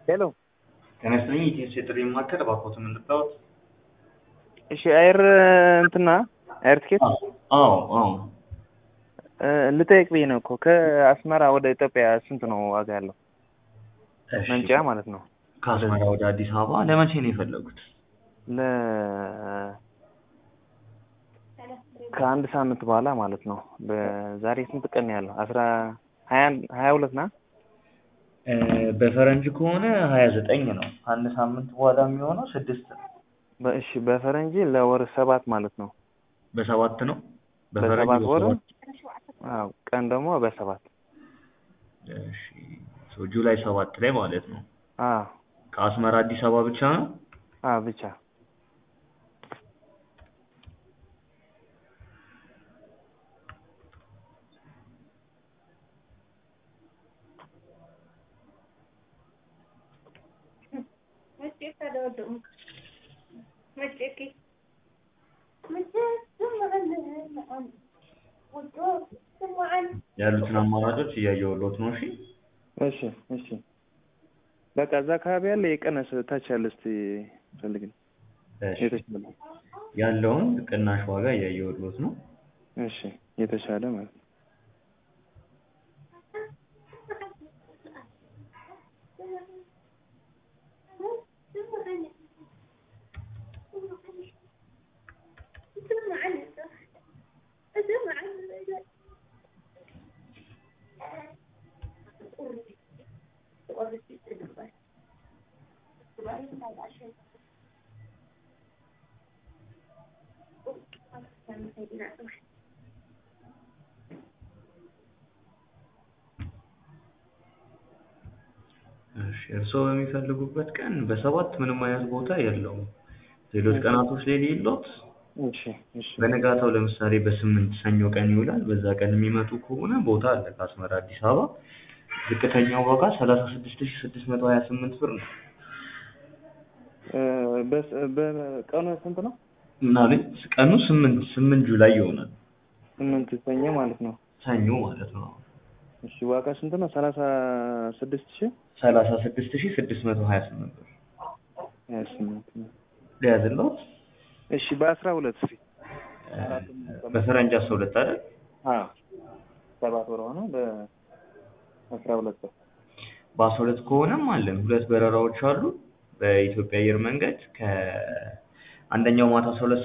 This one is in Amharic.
ሄሎ ጤና ይስጥልኝ ኢቲኤስ የጥሪ ማዕከል እባክዎትን እንድታወት እሺ አየር እንትና አየር ትኬት አዎ አዎ ልጠይቅ ብዬ ነው እኮ ከአስመራ ወደ ኢትዮጵያ ስንት ነው ዋጋ ያለው እሺ መንጫ ማለት ነው ከአስመራ ወደ አዲስ አበባ ለመቼ ነው የፈለጉት ለ ከአንድ ሳምንት በኋላ ማለት ነው በዛሬ ስንት ቀን ነው ያለው አስራ ሀያ ሀያ ሁለት ና እ በፈረንጅ ከሆነ ሀያ ዘጠኝ ነው ከአንድ ሳምንት በኋላ የሚሆነው ስድስት ነው እሺ በፈረንጅ ለወር ሰባት ማለት ነው በሰባት ነው በፈረንጅ በሰባት ወር በሰባት አዎ ቀን ደግሞ በሰባት እሺ ሶ ጁላይ ሰባት ላይ ማለት ነው አዎ ከአስመራ አዲስ አበባ ብቻ ነው አዎ ብቻ ያሉትን አማራጮች እያየሁልዎት ነው እሺ እሺ እሺ በቃ እዛ አካባቢ ያለ የቀነስ ታች ያለ እስቲ ፈልግ እሺ የተሻለ ያለውን ቅናሽ ዋጋ እያየሁልዎት ነው እሺ የተሻለ ማለት ነው እሺ እርስዎ በሚፈልጉበት ቀን በሰባት ምንም አይነት ቦታ የለውም ሌሎች ቀናቶች ላይ ሌሎት እሺ እሺ በነጋታው ለምሳሌ በስምንት ሰኞ ቀን ይውላል በዛ ቀን የሚመጡ ከሆነ ቦታ አለ ከአስመራ አዲስ አበባ ዝቅተኛው ዋጋ ሰላሳ ስድስት ሺህ ስድስት መቶ ሀያ ስምንት ብር ነው እ በስ በቀኑ ስንት ነው ምናምን ቀኑ ስምንት ስምንት ጁላይ ይሆናል ስምንት ሰኞ ማለት ነው ሰኞ ማለት ነው እሺ ዋጋ ስንት ነው ሰላሳ ስድስት ሺህ ሰላሳ ስድስት ሺህ ስድስት መቶ ሀያ ስምንት ብር ሀያ ስምንት ነው ሊያዝልዎት እሺ በአስራ ሁለት እስኪ በፈረንጅ አስራ ሁለት አይደል አዎ ሰባት ወር ሆነ በአስራ ሁለት ወር በአስራ ሁለት ከሆነም አለን ሁለት በረራዎች አሉ በኢትዮጵያ አየር መንገድ ከአንደኛው ማታ አስራ ሁለት